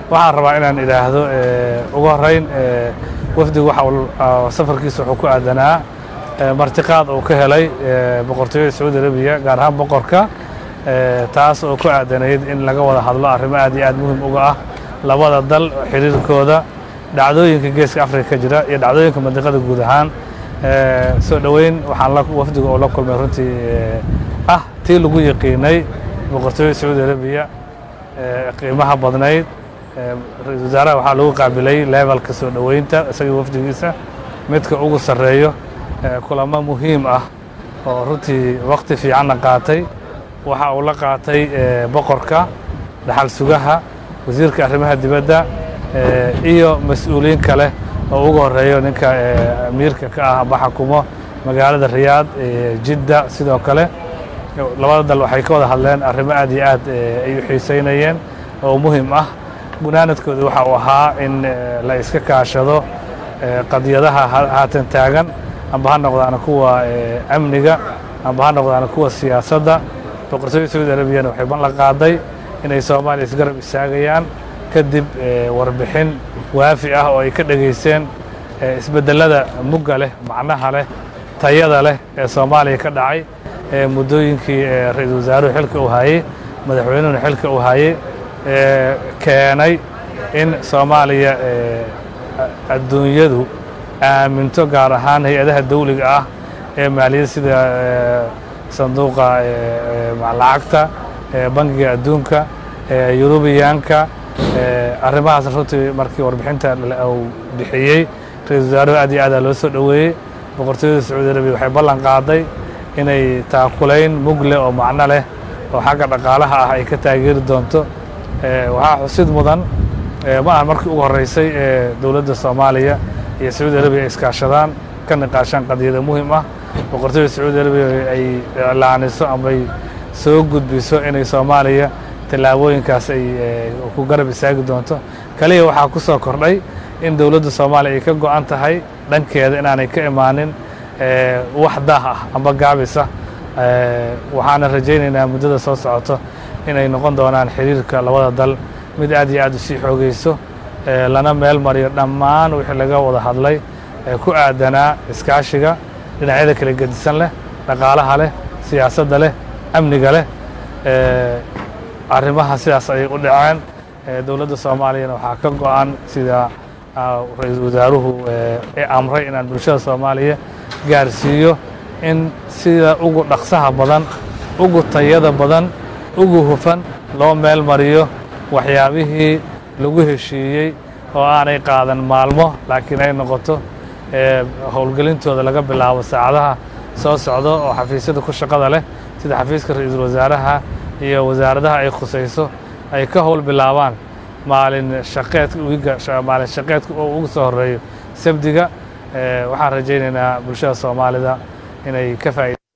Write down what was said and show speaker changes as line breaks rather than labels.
waxaan rabaa inaan idhaahdo ugu horrayn wafdigu waxa safarkiisa wuxuu ku aadanaa martiqaad uu ka helay boqortooyada sacuudi arabiya gaar ahaan boqorka taas oo ku aadanayd in laga wada hadlo arrimo aad iyo aad muhim uga ah labada dal xiriirkooda dhacdooyinka geeska afrika ka jira iyo dhacdooyinka mandiqada guud ahaan soo dhoweyn waxaan wafdiga oo la kulmay runtii ah tii lagu yaqiinay boqortooyada sacuudi arabiya qiimaha badnayd ra-isul wasaaraha waxaa lagu qaabilay levelka soo dhoweynta isagii wafdigiisa midka ugu sarreeyo kulamo muhiim ah oo runtii wakti fiicanna qaatay waxa uu la qaatay boqorka dhaxal sugaha wasiirka arrimaha dibadda iyo mas-uuliyiin kale oo ugu horeeyo ninka amiirka ka ah aba xakumo magaalada riyaad jidda sidoo kale labada dal waxay ka wada hadleen arrimo aad iyo aad ay u xiisaynayeen oo muhim ah gunaanadkooda waxa uu ahaa in la iska kaashado qadiyadaha haatan taagan amba ha noqdaana kuwa amniga amba ha noqdaana kuwa siyaasadda boqortooyada sacuudi arabiyana waxay ballan qaaday inay soomaaliya isgarab istaagayaan kadib warbixin waafi ah oo ay ka dhegaysteen isbeddelada mugga leh macnaha leh tayada leh ee soomaaliya ka dhacay muddooyinkii ra-iisul wasaaruhu xilka uu haayey madaxweynuhuna xilka uu haayey keenay in soomaaliya adduunyadu aaminto gaar ahaan hay-adaha dawliga ah ee maaliyadda sida sanduuqa lacagta bangiga adduunka yurubiyaanka arrimahaas runtii markii warbixinta uu bixiyey ra-isul wasaaruhu aad iyo aadaa loo soo dhoweeyey boqortooyada sacuudi arabiya waxay ballan qaaday inay taakulayn mug leh oo macno leh oo xagga dhaqaalaha ah ay ka taageeri doonto waxaa xusid mudan ma aha markii ugu horreysay ee dowladda soomaaliya iyo sacuudi arabiya ay iskaashadaan ka niqaashaan qadiyada muhim ah boqortooyada sacuudi arabiya ay iclaaniso amay soo gudbiso inay soomaaliya tallaabooyinkaas ay ku garab istaagi doonto kaliya waxaa ku soo kordhay in dowladda soomaaliya ay ka go'an tahay dhankeeda inaanay ka imaanin wax daah ah amba gaabisa waxaana rajaynaynaa muddada soo socoto inay noqon doonaan xiriirka labada dal mid aad iyo aad u sii xoogayso lana meel mariyo dhammaan wixii laga wada hadlay ku aadanaa iskaashiga dhinacyada kala gedisan leh dhaqaalaha leh siyaasadda leh amniga leh arrimaha sidaas ayay u dhaceen dowladda soomaaliyana waxaa ka go'an sida ra-iisul wasaaruhu ee amray inaan bulshada soomaaliya gaarsiiyo in sida ugu dhaqsaha badan ugu tayada badan ugu hufan loo meel mariyo waxyaabihii lagu heshiiyey oo aanay qaadan maalmo laakiin ay noqoto howlgelintooda laga bilaabo saacadaha soo socdo oo xafiisyada ku shaqada leh sida xafiiska ra-iisul wasaaraha iyo wasaaradaha ay khusayso ay ka howl bilaabaan maalin shaqeedka wiiga maalin shaqeedka oo ugu soo horeeyo sabdiga waxaan rajaynaynaa bulshada soomaalida inay ka faaid